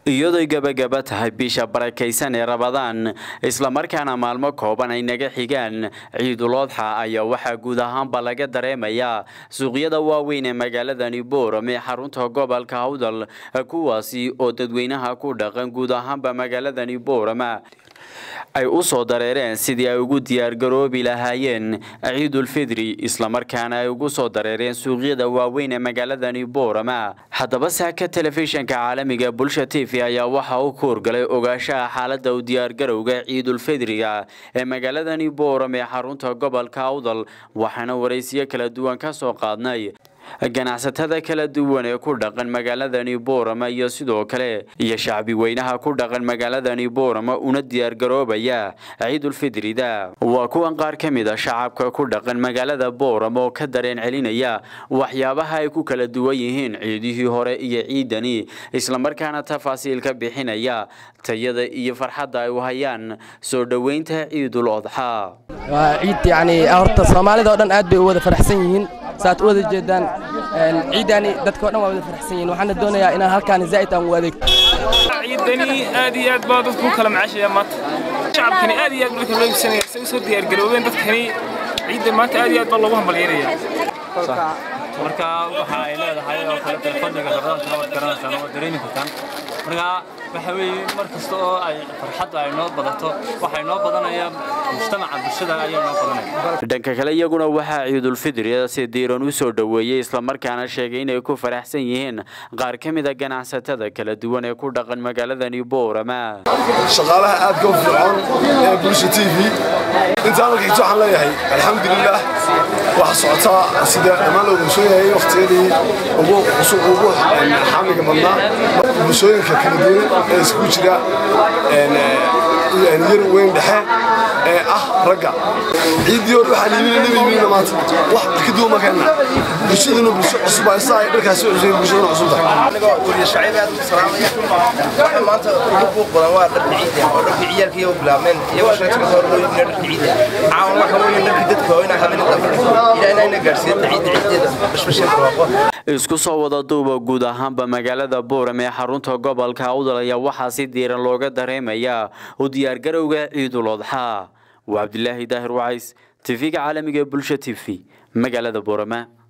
iyadoy gebagaba tahay bisha barakaysan ee rabadaan islamarkaana maalmo kooban ay naga xigaan ciidulodxa ayaa waxaa guud ahaanba laga dareemayaa suuqyada waaweyn ee magaaladani booram ee xarunta gobolka hawdal kuwaasi oo dadweynaha ku dhaqan guud ahaanba magaaladani boorama ay u soo dareereen sidii ay ugu diyaargaroobi lahaayeen ciidulfidri islamarkaana ay ugu soo dareereen suuqyada waaweyn ee magaaladani boorama haddaba saaka telefishinka caalamiga bulsha t v ayaa waxa uu ku horgalay ogaashaha xaalada u diyaargarowga ciidulfidriga ee magaaladani booram ee xarunta gobolka awdal waxaana waraysiyo kala duwan ka soo qaadnay ganacsatada kala duwan ee ku dhaqan magaaladani boorama iyo sidoo kale iyo shacbi weynaha ku dhaqan magaaladani boorama una diyaargaroobaya ciidulfidrida waa kuwan qaar ka mid a shacabka ku dhaqan magaalada boorama oo ka dareen celinaya waxyaabaha ay ku kala duwan yihiin ciidihii hore iyo ciidani islamarkaana tafaasiil ka bixinaya tayada iyo farxadda ay u hayaan soo dhoweynta ciidul odxa waa ciid yacni horta soomaalida oo dhan aad bay u wada faraxsan yihiin saad u wada jeedaan ciidani dadka oo dhan waa wada faraxsan yihiin waxaana doonayaa inaan halkaan zaa'id aan u adeegto ciidani aad iyo aad baa dadku u kala macashaya maanta shacabkani aad iyo aad marka loo iibsanaya say usoo diyaargaroobeen dadkani ciidda maanta aad iyo aad baa loogu hambalyeynaya marka waxa ay leedahay oo kale telefoonka rabadaanka waad garanaysaa oo dareemi kartaan marka waxa weeye mar kasta oo ay farxadda ay noo badato waxay noo badanaya mujtamaca bulshada ayaa noo badanaya dhanka kale iyaguna waxaa ciidulfidriga si diiran u soo dhoweeyey islamarkaana sheegay inay ku faraxsan yihiin qaar ka mid a ganacsatada kala duwan ee ku dhaqan magaaladani boorama shaqaalaha aadka u fircoon ee bulsha t v intaa marka xigto waxaan leeyahay alxamdulilah waxa socotaa sida dhammaan loo bulshooyahay waqtiyadii ugu ugu xamiga badnaa bulshooyinka kala duwan ee isku jira yar weyn dhexe ee ah ragga ciiddii hore waxaa liimina nabi yimina maanta wax ka duwan makeenna bulshaduna bulsho cusub ay saa ay dharkaasi cusub bulshaduna cusub tahay anigoo wariye shacayb aad u salaamaya waxa maanta ugu buuq badan waa dharka ciidda oo dharka ciyaalka iyo bilaabmeen iyagoo sheegtay hore loo yimina dharka ciidda caawan waxa weeye dharka dadka waa inaa habeen dambe ilaa inayna gaarsiiyeen ciidda ciiddeeda bashbasheen barwaaqo isku soo wada duuba guud ahaanba magaalada booram ee xarunta gobolka awdal ayaa waxaa si diiran looga dareemayaa u diyaargarowga ciidul odxa waa cabdilaahi daahir wacays tv-ga caalamiga ee bulsha t v magaalada boorama